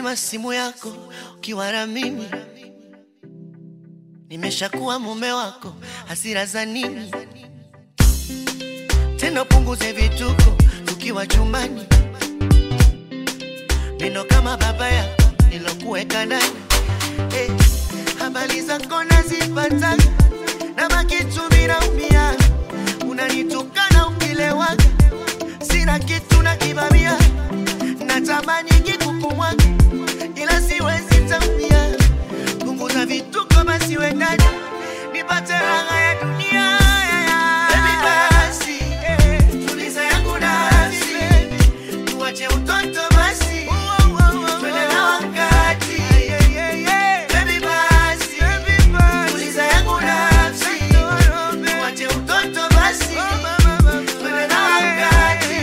Utazima simu yako ukiwa na mimi, nimeshakuwa mume wako, hasira za nini tena? Punguze vituko tukiwa chumbani, neno kama baba yako nilokuweka ndani. Eh, habari zako nazipata na makitu minaumia, unanitukana ukilewaga, sina kitu na kibamia, natamani kikukumwaga ila siwezi tambia. Punguza vituko basi we ndani, nipate raha ya dunia. Baby basi, eh, tuliza yangu nafsi, tuache utoto basi, twende na wakati. Baby basi, tuliza yangu nafsi, tuache utoto basi, twende na wakati.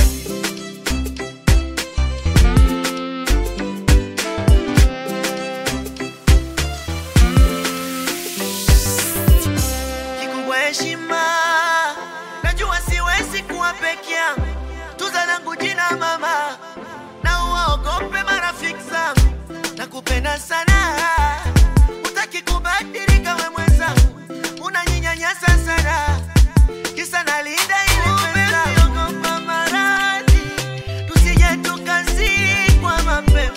kikubwa heshima. Najua siwezi kuwa peke yangu, tuza langu jina mama, na uwaogope marafiki zangu. Nakupenda sana, utaki kubadilika we mwenzangu, unanyinyanyasa sana, kisa nalinda ile pesa. Ogopa maradhi, tusije tukazikwa mapema,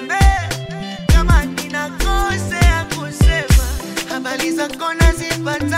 utanisamehe kama ninakosea kusema habari zako nazipata